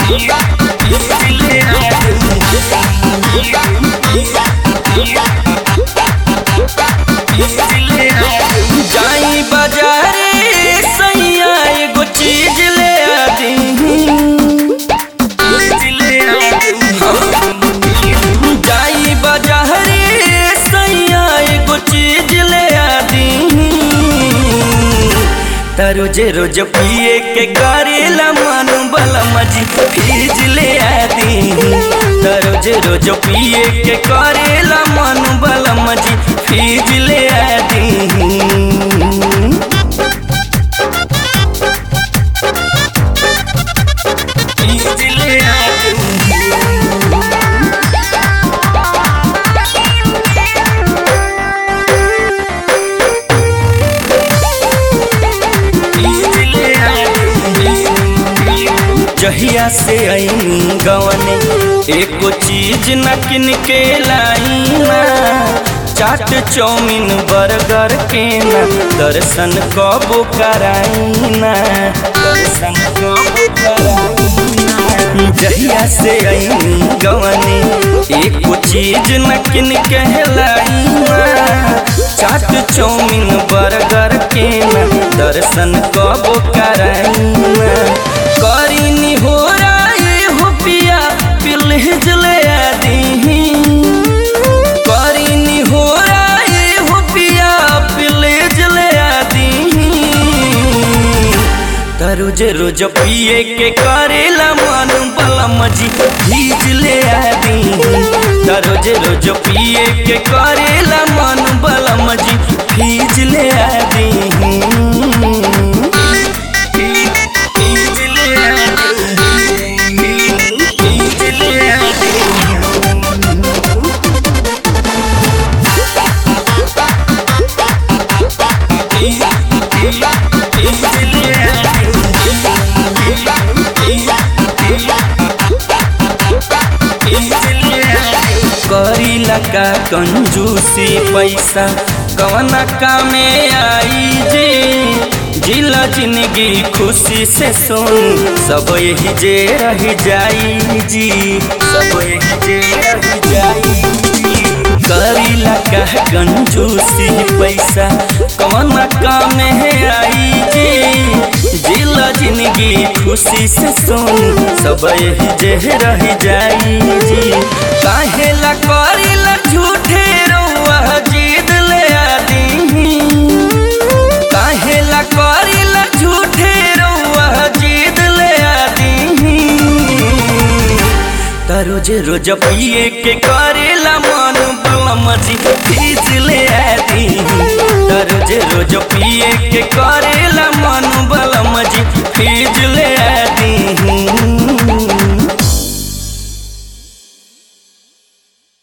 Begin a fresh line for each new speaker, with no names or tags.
जाई बाजारे सैया एगो चीज ले आदी जाई बाजारे सैया एगो चीज ले आदी त रोज रोज पिए के करेला मन बला मजी फीज ले आदी त रोज रोज पिए के करेला मन बला मजी फीज ले आदी फीज ले आदी जहिया से आईनी गवने एको चीज न किन के लाई ना चाट चौमिन बर्गर के ना दर्शन कबो कराई ना दर्शन कबो कराई ना जहिया से आईनी गवने एको चीज न किन के लाई ना चाट चौमिन बर्गर के ना दर्शन कबो कराई ना करीनी हो राय हो पिया पिलहिज ले आदी करीनी हो राय हो पिया पिलहिज ले आदी त रोज रोज पिए के करेला मन बला मजी भीज ले आदी त रोज रोज पिए के करेला मन बला मजी भीज ले आदी करीला का कंजूसी पैसा कवना कामे आई जी जिला जिंदगी खुशी से सुन सब यही जे रह जाई जी सब यही जे रह जाई जी करीला का कंजूसी पैसा कवना कामे आई जी जिला जिंदगी खुशी से सुन सब यही जे रह जाई जी काहेला करीला झूठे रउआ जीद ले आदी काहेला करीला झूठे रउआ जीद ले आदी त रोज रोज पिए के करेला मन बलम जी फीस ले आदी त रोज रोज पिए के कर